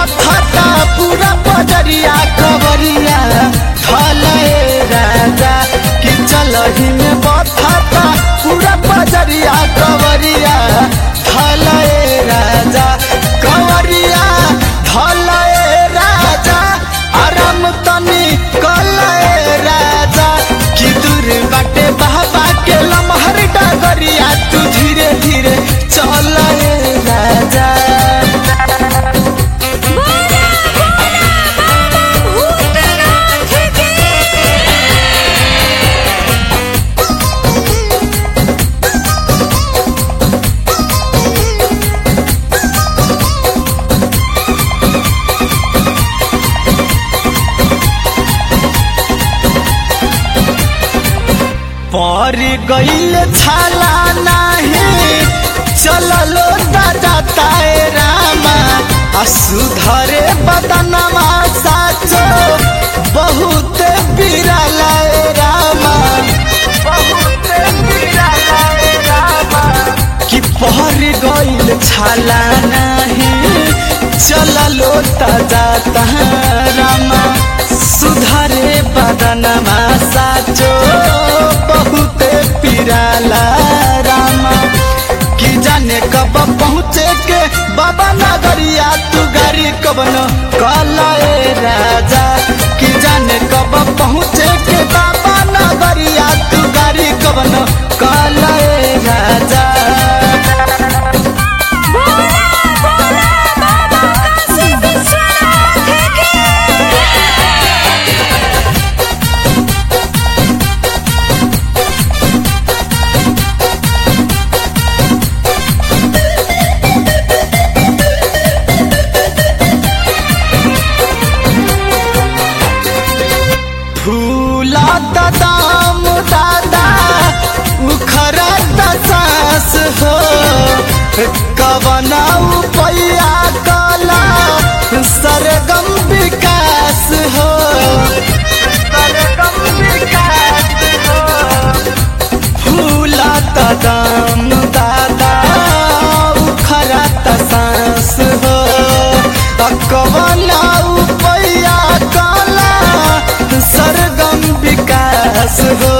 बथता पूरा बजरिया कवरिया ढले राजा कि चलही में बथता पूरा बजरिया कवरिया ढले राजा कवरिया ढले राजा आराम तनी कले राजा कि दूर बाटे बाबा के लमहर डगरिया तू धीरे धीरे चल राजा बोला बोला बाबा भूतनाथ की पर गईल छाला नाही चललो दादा रामा आ सुधरे बदनमा साचो बहुत बिरला रामा बहुत बिरला रामा कि पहर गईल छाला नाही चललो दादा रामा सुधरे बदनमा साचो बहुत पिराला रामा कि जाने कब पहुँचे के बाबा नगरिया तू गाड़ी कब न कलाए राजा कि जाने कब पहुँचे के बाबा नगरिया तू गाड़ी कब न कलाए राजा बोला बोला बाबा काशी विश्वनाथ की फूला दाम दादा उखरा सास हो कवना पैया कला सरगम विकास हो सरगम विकास हो फूला दाम दादा उखरा सास हो कवना पैया कला सरगम विकास हो